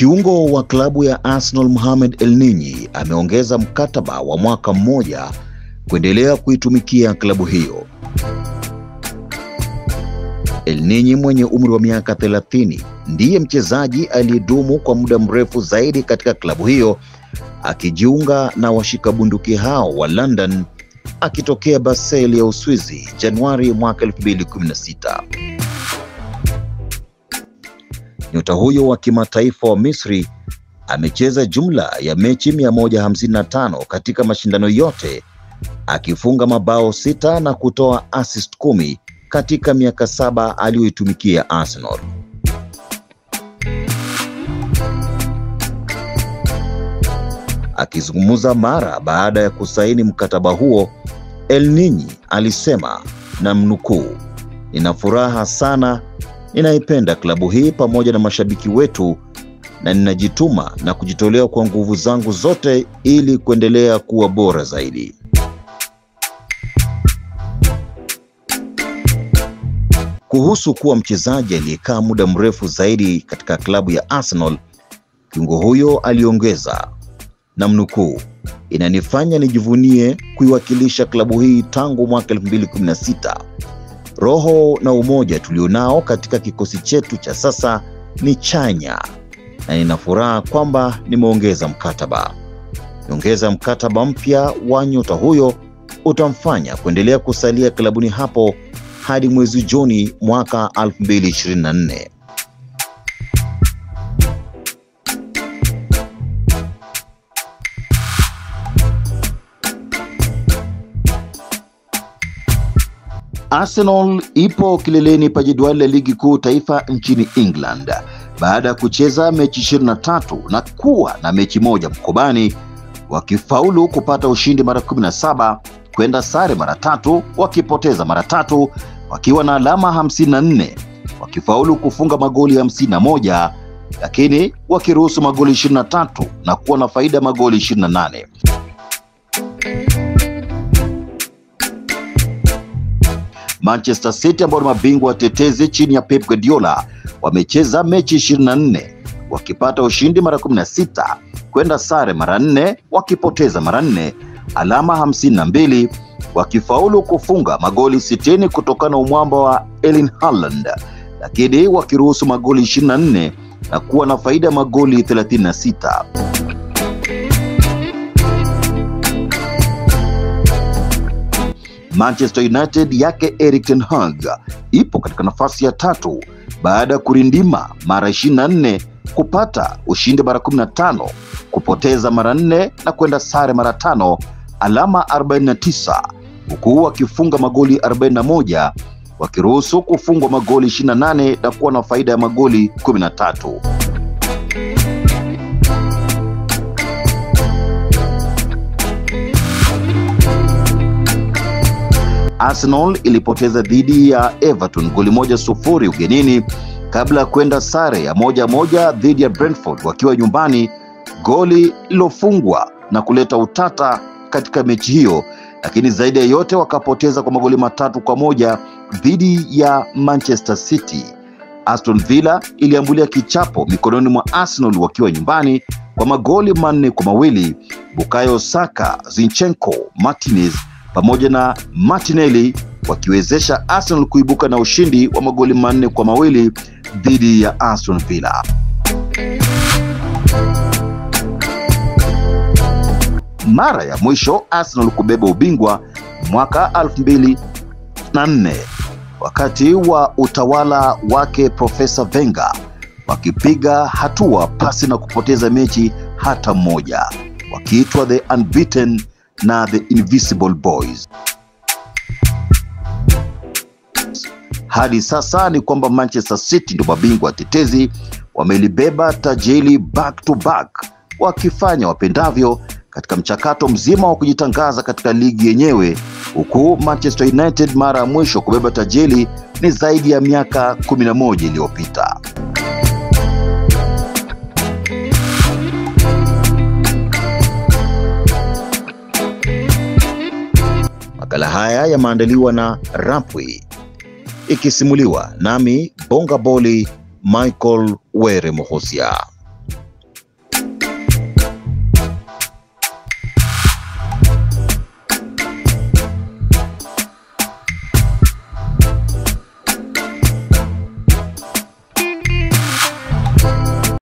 Kiungo wa klabu ya Arsenal Mohamed Elneny ameongeza mkataba wa mwaka mmoja kuendelea kuitumikia klabu hiyo. Elneny mwenye umri wa miaka 30 ndiye mchezaji aliyedumu kwa muda mrefu zaidi katika klabu hiyo akijiunga na washika bunduki hao wa London akitokea Basel ya Uswizi Januari mwaka 2016. Nyota huyo wa kimataifa wa Misri amecheza jumla ya mechi 155 katika mashindano yote akifunga mabao sita na kutoa assist kumi katika miaka saba aliyoitumikia Arsenal. Akizungumza mara baada ya kusaini mkataba huo, Elneny alisema na mnukuu, nina furaha sana, ninaipenda klabu hii pamoja na mashabiki wetu na ninajituma na kujitolea kwa nguvu zangu zote ili kuendelea kuwa bora zaidi. Kuhusu kuwa mchezaji aliyekaa muda mrefu zaidi katika klabu ya Arsenal, kiungo huyo aliongeza na mnukuu, inanifanya nijivunie kuiwakilisha klabu hii tangu mwaka 2016. Roho na umoja tulionao katika kikosi chetu cha sasa ni chanya na nina furaha kwamba nimeongeza mkataba. Nyongeza mkataba mpya wa nyota huyo utamfanya kuendelea kusalia klabuni hapo hadi mwezi Juni mwaka 2024. Arsenal ipo kileleni pa jedwali la ligi kuu taifa nchini England baada ya kucheza mechi 23 na kuwa na mechi moja mkobani, wakifaulu kupata ushindi mara 17, kwenda sare mara tatu, wakipoteza mara tatu, wakiwa na alama 54, wakifaulu kufunga magoli 51, lakini wakiruhusu magoli 23 na kuwa na faida ya magoli 28. Manchester City ambao ni mabingwa watetezi chini ya Pep Guardiola wamecheza mechi 24 wakipata ushindi mara 16, kwenda sare mara 4, wakipoteza mara 4, alama 52, wakifaulu kufunga magoli 60 kutokana na umwamba wa Erling Haaland, lakini wakiruhusu magoli 24 na kuwa na faida ya magoli 36. Manchester United yake Erik ten Hag ipo katika nafasi ya tatu baada ya kurindima mara 24, kupata ushindi mara 15, kupoteza mara 4 na kwenda sare mara tano, alama 49, huku wakifunga magoli 41, wakiruhusu kufungwa magoli 28 na kuwa na faida ya magoli 13. Arsenal ilipoteza dhidi ya Everton goli moja sufuri ugenini kabla ya kwenda sare ya moja moja dhidi ya Brentford wakiwa nyumbani, goli lilofungwa na kuleta utata katika mechi hiyo, lakini zaidi ya yote wakapoteza kwa magoli matatu kwa moja dhidi ya Manchester City. Aston Villa iliambulia kichapo mikononi mwa Arsenal wakiwa nyumbani kwa magoli manne kwa mawili. Bukayo Saka, Zinchenko, Martinez pamoja na Martinelli wakiwezesha Arsenal kuibuka na ushindi wa magoli manne kwa mawili dhidi ya Aston Villa. Mara ya mwisho Arsenal kubeba ubingwa mwaka 2004 wakati wa utawala wake Profesa Wenger, wakipiga hatua pasi na kupoteza mechi hata mmoja, wakiitwa the unbeaten na the Invisible Boys. Hadi sasa ni kwamba Manchester City ndio mabingwa watetezi, wamelibeba taji hili back to back, wakifanya wapendavyo katika mchakato mzima wa kujitangaza katika ligi yenyewe, huku Manchester United mara ya mwisho kubeba taji hili ni zaidi ya miaka 11 iliyopita. Makala haya yameandaliwa na Rapwi ikisimuliwa nami Bonga Boli Michael Were Mohosia.